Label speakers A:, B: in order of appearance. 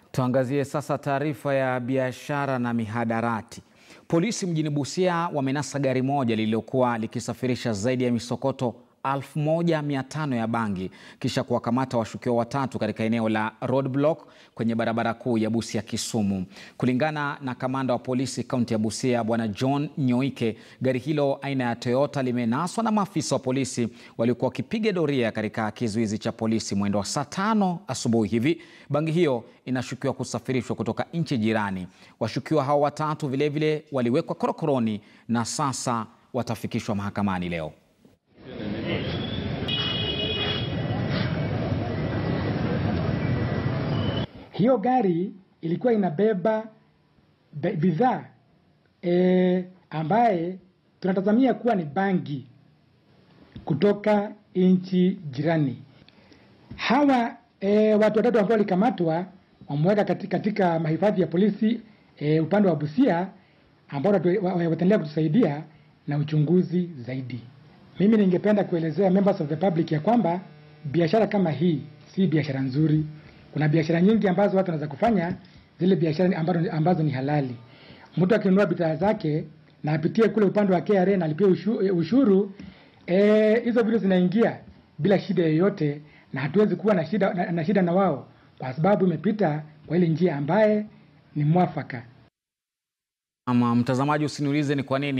A: Tuangazie sasa taarifa ya biashara na mihadarati. Polisi mjini Busia wamenasa gari moja lililokuwa likisafirisha zaidi ya misokoto 1500 ya bangi kisha kuwakamata washukiwa watatu katika eneo la roadblock kwenye barabara kuu ya Busia Kisumu. Kulingana na kamanda wa polisi kaunti ya Busia Bwana John Nyoike, gari hilo aina ya Toyota limenaswa na maafisa wa polisi waliokuwa wakipiga doria katika kizuizi cha polisi mwendo wa saa tano asubuhi hivi. Bangi hiyo inashukiwa kusafirishwa kutoka nchi jirani. Washukiwa hao watatu vilevile waliwekwa korokoroni na sasa watafikishwa mahakamani leo.
B: Hiyo gari ilikuwa inabeba bidhaa e, ambaye tunatazamia kuwa ni bangi kutoka nchi jirani. Hawa e, watu watatu ambao walikamatwa wameweka katika, katika mahifadhi ya polisi e, upande wa Busia ambao wataendelea kutusaidia na uchunguzi zaidi. Mimi ningependa kuelezea members of the public ya kwamba biashara kama hii si biashara nzuri. Kuna biashara nyingi ambazo watu wanaweza kufanya, zile biashara ambazo, ambazo ni halali. Mtu akinunua bidhaa zake na apitie kule upande wa KRA na alipie ushuru, ushuru hizo vitu zinaingia bila shida yoyote, na hatuwezi kuwa na shida na, na shida na wao kwa sababu imepita kwa ile njia ambaye ni mwafaka.
A: Ama mtazamaji, usiniulize ni kwa nini